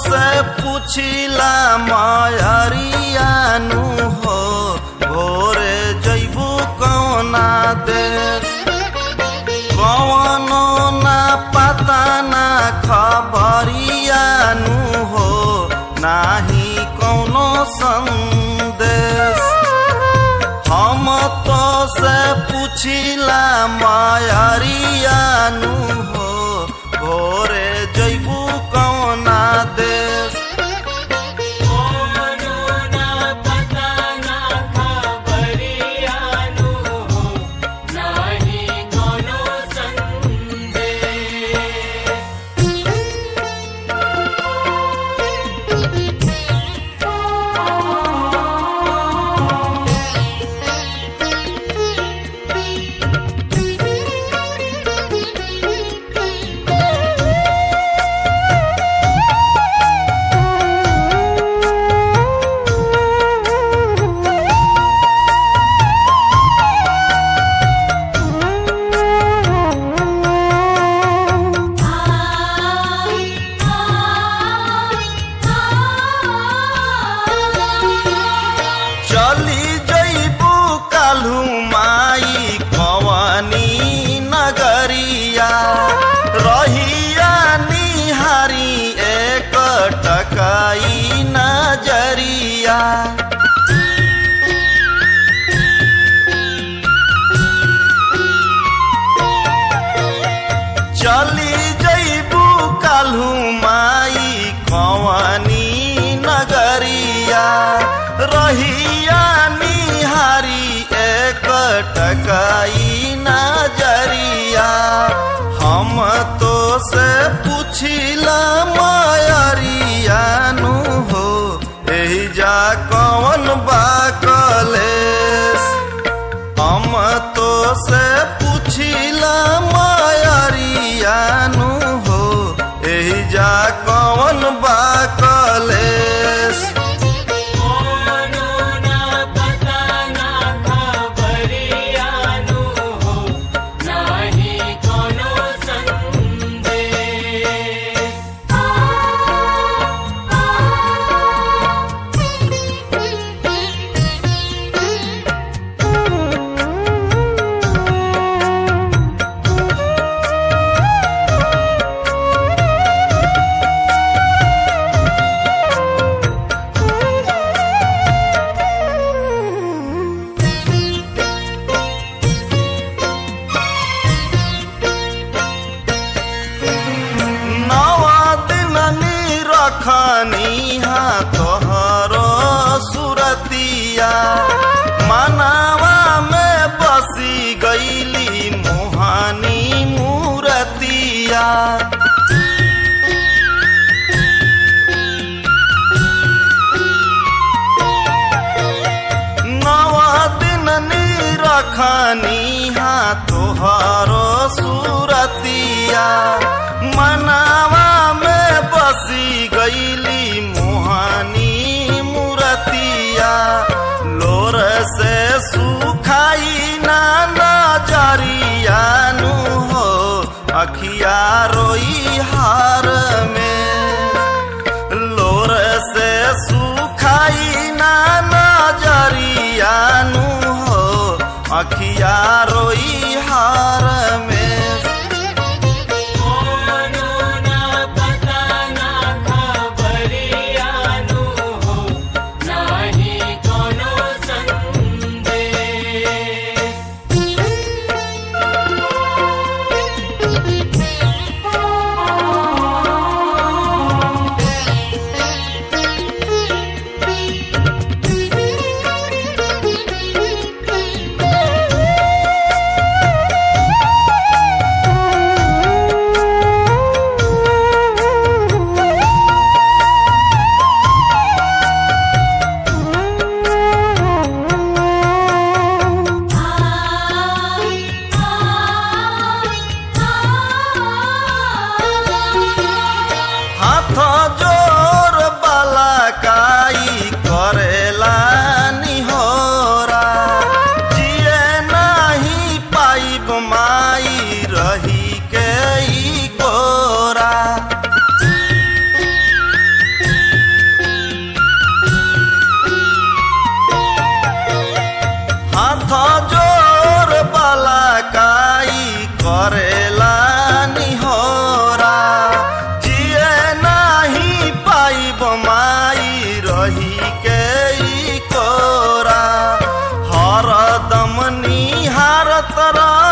से पुछिला मायरियानु हो भोरे जैबू कौना देश कौनो ना पता ना खबरियानु हो नाही कौनो संदेश हम तो से पुछिला मायरियानु हो भोरे जैबू कौना देश कोनो ना पता ना खबरियानु हो नाही कोनो संदेश चली जैबू काल्हू माई कवनी नगरिया रहिया निहारी एक टकाई नजरिया चली जैबू काल्हू माई कवनी नगरिया रहिया निहारी एक टकाई नजरिया हम तो से पुछिला मायरियानु हो एही जा कौन बा कलेस हम तो से पुछिला मायरियानु हो एही जा कौन बा कलेस कोनो ना पता ना खबरियानु हो नाही कोनो संदेश नवा दिन रखनी हा तोहरो सुरतिया मनावा में बसी गईली मोहानी मूरतिया नवा दिन रखनी हा तोहरो सुरतिया मनावा में बसी गईली मोहानी मूरतिया लोर से सुखाई ना नजरियानु हो अखिया रोई हार में लोर से सुखाई ना नजरियानु हो अखिया रोई हार में कोनो ना पता ना खबरियानु हो नाही कोनो संदेश चली करा